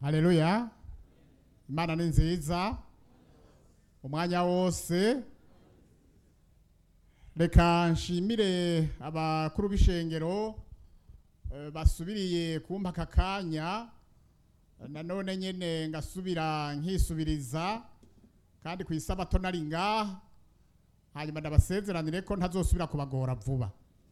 haleluya imana ni nziza umwanya wose reka nshimire abakuru b'ishengero eh, basubiriye kumpa aka kanya nanone nyene ngasubira nkisubiriza kandi ku isabato nari ngaha hanyuma ndabasezeranire ko ntazosubira kubagora vuba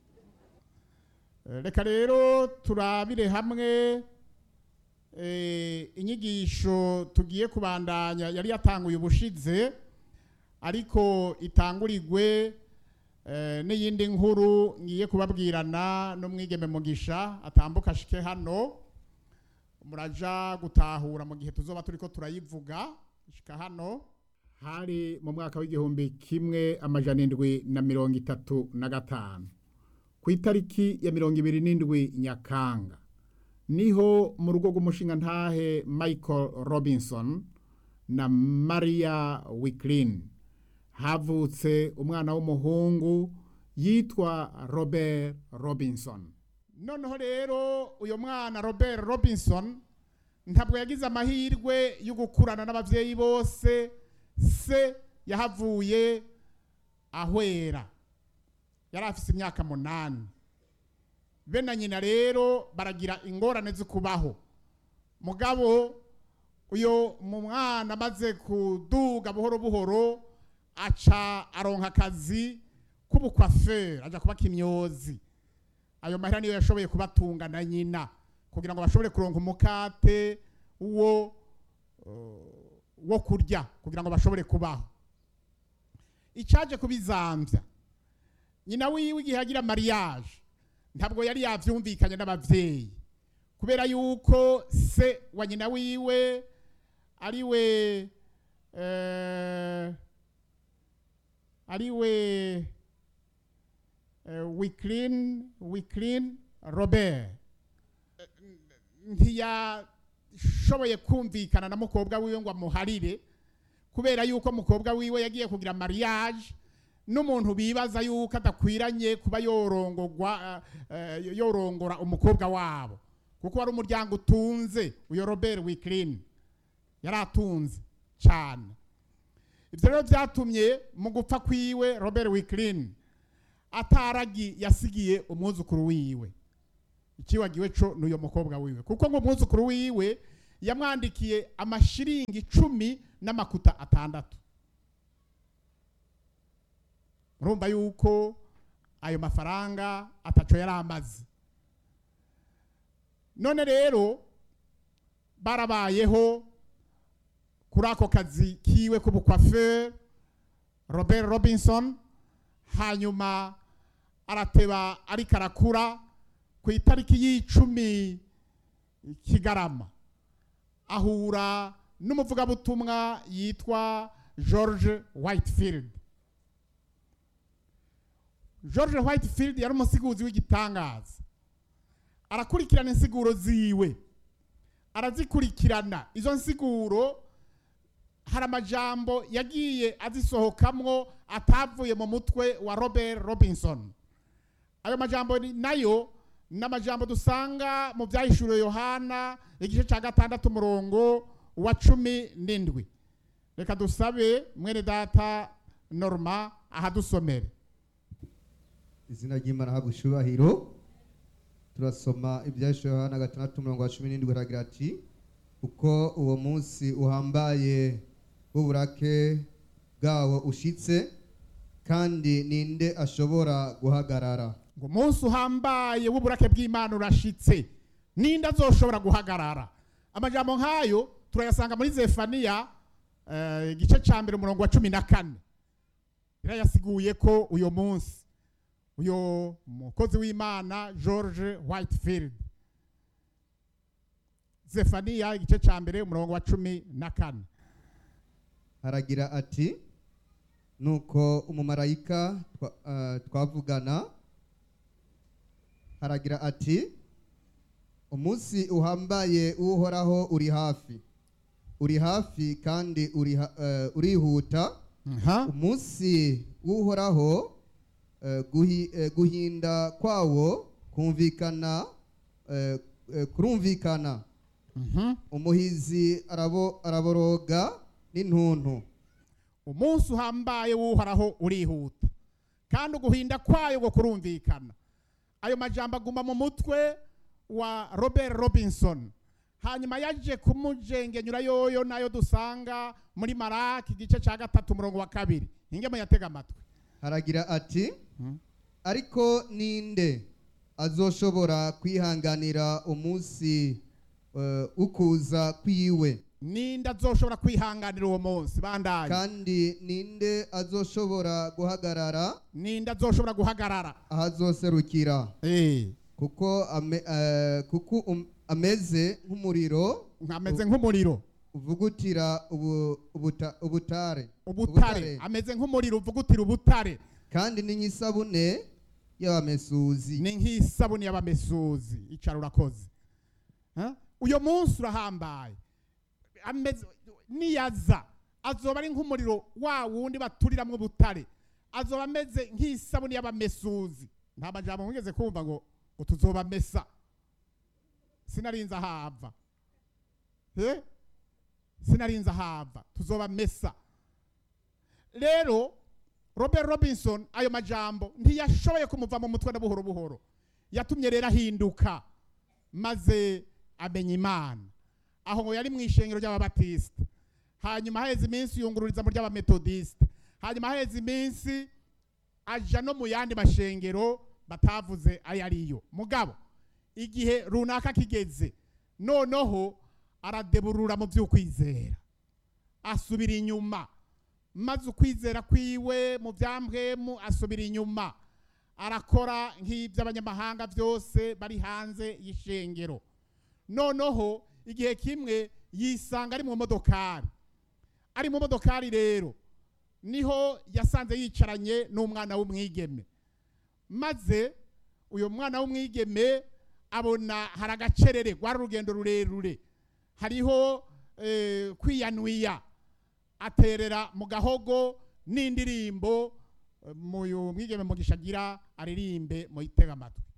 Eh, reka rero turabire hamwe eh, inyigisho tugiye kubandanya yari yatanguye ubushize ariko itangurirwe eh, n'iyindi nkuru ngiye kubabwirana n'umwigeme mugisha atambuka ashike hano muraja gutahura mu gihe tuzoba turiko turayivuga shika hano hari mu mwaka w'igihumbi kimwe amajana indwi na mirongo itatu na gatanu ku itariki ya mirongo ibiri n'indwi nyakanga niho mu rugo rw'umushinga ntahe michael robinson na maria wiklin havutse umwana w'umuhungu yitwa robert robinson noneho rero uyu mwana robert robinson ntabwo yagize amahirwe yo gukurana n'ababyeyi bose se yahavuye ahwera yari afite imyaka munani be na nyina rero baragira ingorane zo kubaho mugabo uyu mu mwana amaze kuduga buhoro buhoro aca aronka akazi k'ubukwaferi ajya kuba kimyozi ayo mahera niyo yashoboye kubatunga na nyina kugira ngo bashobore kuronka umukate wo uh, wo kurya kugira ngo bashobore kubaho icyaje kubizambya nyina wiwe igihe agira mariage ntabwo yari yavyumvikanye n'abavyeyi kubera yuko se wa nyina wiwe ariwe eh, ariwe eh, Wiklin Wiklin Robert Eh, ntiyashoboye kumvikana na mukobwa wiwe ngo amuharire kubera yuko mukobwa wiwe yagiye kugira mariage n'umuntu bibaza yuko adakwiranye kuba yorongorwa eh, eh, yorongora umukobwa wabo kuko wari umuryango utunze uyo Robert Wiklin yari atunze cyane ibyo rero byatumye mu gupfa kwiwe Robert Wiklin ataragi yasigiye umwuzukuru wiwe ikiwagiwe co n'uyo mukobwa wiwe kuko ngo umwuzukuru wiwe yamwandikiye amashiringi icumi n'amakuta atandatu urumva yuko ayo mafaranga ataco yari amaze none rero barabayeho kuri ako kazi kiwe k'ubukwaferi robert robinson hanyuma arateba ariko arakura ku itariki y'icumi kigarama ahura n'umuvugabutumwa yitwa george whitefield george whitefield yari umusiguzi w'igitangaza arakurikirana insiguro ziwe arazikurikirana izo nsiguro hari amajambo yagiye azisohokamwo atavuye mu mutwe wa robert robinson ayo majambo ni- nayo ni amajambo dusanga mu byahishuriwe yohana igice cya gatandatu umurongo wa cumi n'indwi reka dusabe mwene data norma ahadusomere izina ry'imana habwa ishubahiro turasoma ibyahishwe yohana gatandatu umurongo wa cumi n'indwi haragira ati kuko uwo munsi uhambaye w'uburake bwawo ushitse kandi ninde ashobora guhagarara ngo umunsi uhambaye w'uburake bw'imana urashitse ninde azoshobora guhagarara amajambo nk'ayo turayasanga muri zefaniya eh, igice cya mbere umurongo wa cumi na kane yarayasiguye ko uyo munsi uyo mukozi w'imana george whitefield zefaniya igice cya mbere umurongo wa cumi na kane haragira ati nuko umumarayika twa- eh, twavugana haragira ati umunsi uhambaye uhoraho uri hafi uri hafi kandi uri ha- eh, urihuta Aha. umunsi w'uhoraho eh, guhi- eh, guhinda kwawo kumvikana eh, eh, kurumvikana Mhm. umuhizi arabo araboroga n'intuntu umunsi uhambaye w'uhoraho urihuta kandi uguhinda kwayo ngo kurumvikana ayo majambo aguma mu mutwe wa robert robinson hanyuma yaje kumujengenyura yoyo nayo dusanga muri maraki igice cya gatatu umurongo wa kabiri ingemo yatega amatwi haragira ati Mhm. ariko ninde azoshobora kwihanganira umunsi eh, ukuza kwiwe ninde azoshobora kwihanganira uwo munsi bandanye kandi ninde azoshobora guhagarara ninde azoshobora guhagarara ahazoserukira Eh, kuko ame, eh, kuko um, ameze nk'umuriro ameze nk'umuriro uvugutira ubu, ubuta, ubutare ubutare ameze nk'umuriro uvugutira ubutare kandi ni nk'isabune y'abamesuzi ni nk'isabuni y'abamesuzi icara urakoze Ha? uyo munsi urahambaye ameze niyaza azoba ari nk'umuriro wa wundi baturiramwo ubutare azoba ameze nk'isabuni y'abamesuzi nta majambo mwigeze kumva ngo ngo tuzobamesa sinarinze ahava Eh? sinarinze ahava tuzobamesa rero robert robinson ayo majambo ntiyashoboye kumuva mu mutwe na buhoro buhoro yatumye rero ahinduka maze amenya imana aho ngo yari mu ishengero ry'ababatisita hanyuma haheze iminsi yungururiza mu ry'abametodisite hanyuma haheze iminsi aja no mu yandi mashengero batavuze ayo ariyo mugabo igihe runaka kigeze noneho aradeburura mu by'ukwizera asubira inyuma maze ukwizera kwiwe mu byambwemu asubira inyuma arakora nk'iby'abanyamahanga byose bari hanze y'ishengero noneho igihe kimwe yisanga ari mu modokari ari mu modokari rero niho yasanze yicaranye n'umwana w'umwigeme maze uyu mwana w'umwigeme abona hari agacerere rwari urugendo rurerure hariho eh, kwiyanuya aterera mu gahogo n'indirimbo eh, muyu mwigeme mugisha agira aririmbe muyitega amatwi